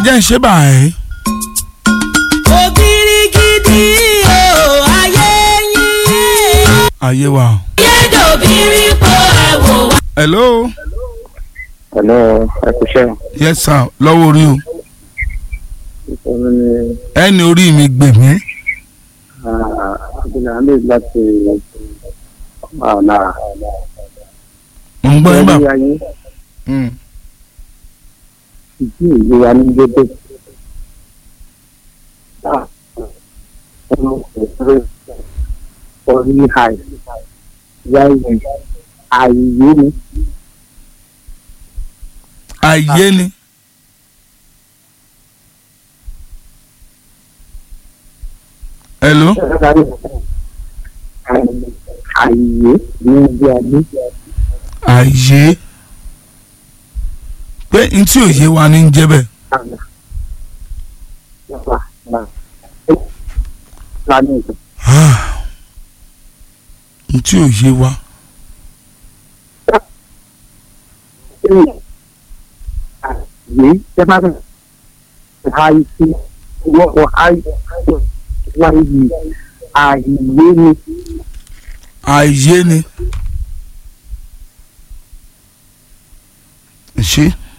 jẹ́ ń ṣe báyìí. ògiri gidi o ayé yín. ayé wa o. yédòbírí po ẹ̀wò wá. hello. Hello, ẹ kú iṣẹ́. yes sir lọ́wọ́ orí o. Ìṣòro ni ẹni orí mi gbè mí. Abdulhamid láti ọ̀nà mo ń gbọ́ yín bá. orí ayé Mm. ìdí ìlú wa ní gbégbé. Orí àì wáyé àìyé ni ayé ni. hello. àìyé ní ibi adé. ayé. pé n tí òye wa ní ń jẹ́ bẹ́ẹ̀. n tí òye wa. Àìyé tẹ́ bá bẹ̀rẹ̀ àìsí wọ́pọ̀ àìsí wáyé àìyé ni ayé ni. ṣé